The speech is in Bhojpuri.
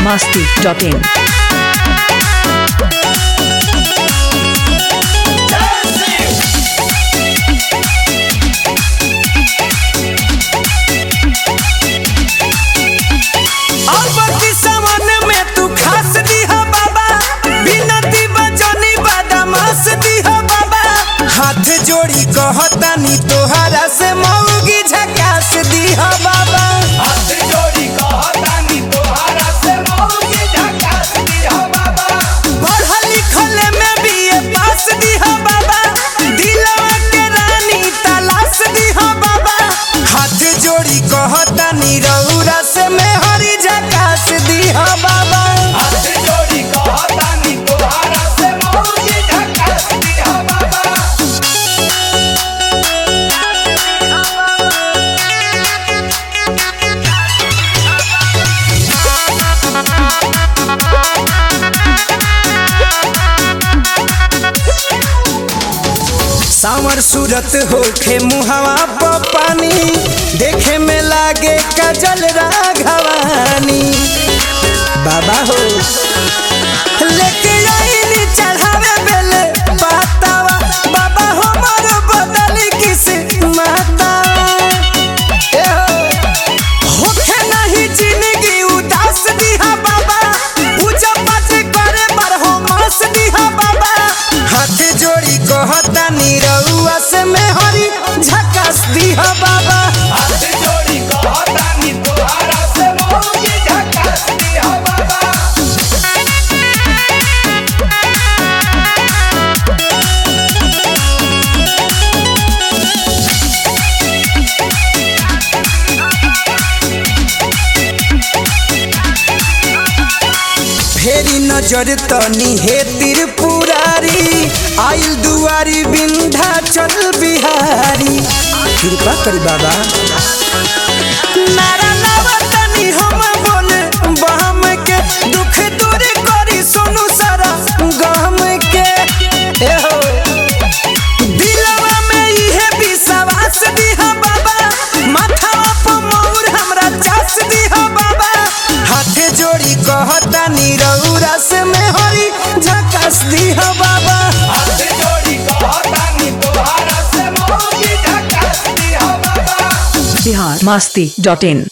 masti.in. अबकी सावन में तू खास दीह बाबा बिनती बजनी बदमाश दीह बाबा हाथ जोड़ी कहतानी तोहरा से मौगी झकास दीह बाबा हाथ जोड़ी कहतानी तोहरा से मौगी झकास दीह बाबा पढ़ल लिखल में बीए पास दीह बाबा दिलवा के रानी तलाश दीह बाबा हाथ जोड़ी कहतानी रउरा से मैं हरी झकास दीह बाबा हाथ जोड़ी कहतानी तोहरा से मौगी झकास दीह बाबा सावर सूरत होखे मुहवा प पानी देखे में लागे कजल राघवानी बाबा हो लेके आईनी चढ़ावे बेले पातावा बाबा हो मोर बदली किस माता ए हो होखे नहीं जिंदगी उदास दिहा बाबा पूजा पाठ करे पर हो मास दिहा बाबा हाथ जोड़ी कहता निरहुआ से मैं हरी झकास दिहा बाबा हाथ जोड़ी कहतानी तोहरा से मौगी झकास दीह बाबा फेरी नजर तनी हे त्रिपुरारी आइल दुआरी विंध्याचल बिहारी कृपा करी बाबा नारा लावा तनी हम बोले बहम के दुख दूर करी सोनू सारा गम के ए हो दिलवा में इहे विश्वास दिहा बाबा माथा पर मोर हमरा चास दिहा बाबा हाथे जोड़ी कहता निरौरा से मैं हरी झकास दिहा बाबा हाथ जोड़ी कहतानी तोहरा से मौगी झकास दीह बाबा Bihar masti.in.